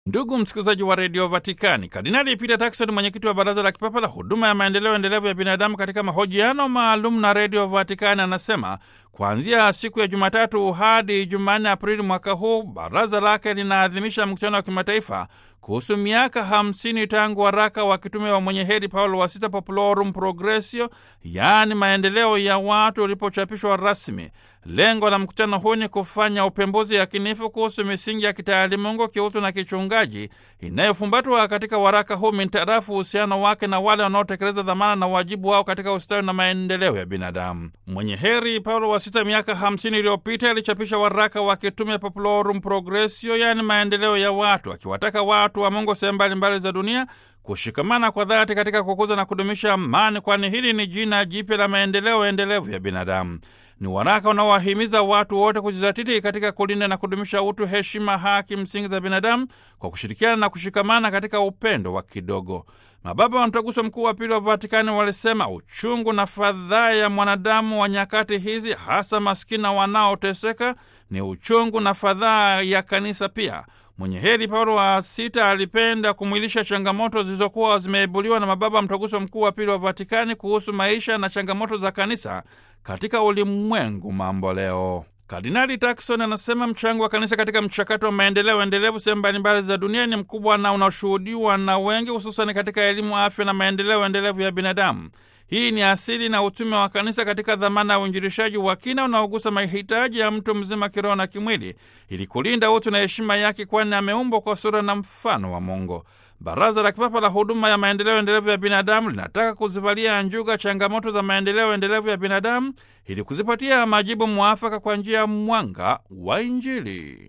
Ndugu msikilizaji wa redio Vatikani, Kardinali Peter Turkson, mwenyekiti wa baraza la kipapa la huduma ya maendeleo endelevu ya binadamu, katika mahojiano maalum na redio Vatikani anasema kuanzia siku ya Jumatatu hadi Jumanne Aprili mwaka huu baraza lake linaadhimisha mkutano wa kimataifa kuhusu miaka hamsini tangu waraka wa kitume wa mwenye heri Paulo wa Sita, Populorum Progressio, yaani maendeleo ya watu, ulipochapishwa rasmi. Lengo la mkutano huu ni kufanya upembuzi yakinifu kuhusu misingi ya kitaalimungu, kiutu na kichungaji inayofumbatwa katika waraka huu mintarafu uhusiano wake na wale wanaotekeleza dhamana na wajibu wao katika ustawi na maendeleo ya binadamu. Mwenye heri Paulo wa Sita miaka hamsini iliyopita alichapisha waraka wa kitume Populorum Progressio, yaani maendeleo ya watu, akiwataka watu wa Mungu sehemu mbalimbali za dunia kushikamana kwa dhati katika kukuza na kudumisha amani, kwani hili ni jina jipya la maendeleo endelevu ya binadamu. Ni waraka unaowahimiza watu wote kujizatiti katika kulinda na kudumisha utu, heshima, haki msingi za binadamu kwa kushirikiana na kushikamana katika upendo wa kidogo. Mababa wa Mtaguso Mkuu wa Pili wa Vatikani walisema uchungu na fadhaa ya mwanadamu wa nyakati hizi, hasa maskini na wanaoteseka, ni uchungu na fadhaa ya kanisa pia. Mwenye heri Paulo wa Sita alipenda kumwilisha changamoto zilizokuwa zimeibuliwa na mababa Mtaguso Mkuu wa Pili wa Vatikani kuhusu maisha na changamoto za kanisa katika ulimwengu mambo leo. Kardinali Turkson anasema mchango wa kanisa katika mchakato wa maendeleo endelevu sehemu mbalimbali za dunia ni mkubwa na unaoshuhudiwa na wengi, hususani katika elimu, afya na maendeleo endelevu ya binadamu. Hii ni asili na utume wa kanisa katika dhamana ya uinjilishaji wa kina unaogusa mahitaji ya mtu mzima kiroho na kimwili, ili kulinda utu na heshima yake, kwani ameumbwa kwa sura na mfano wa Mungu. Baraza la Kipapa la Huduma ya Maendeleo Endelevu ya Binadamu linataka kuzivalia njuga changamoto za maendeleo endelevu ya binadamu ili kuzipatia majibu mwafaka kwa njia ya mwanga wa Injili.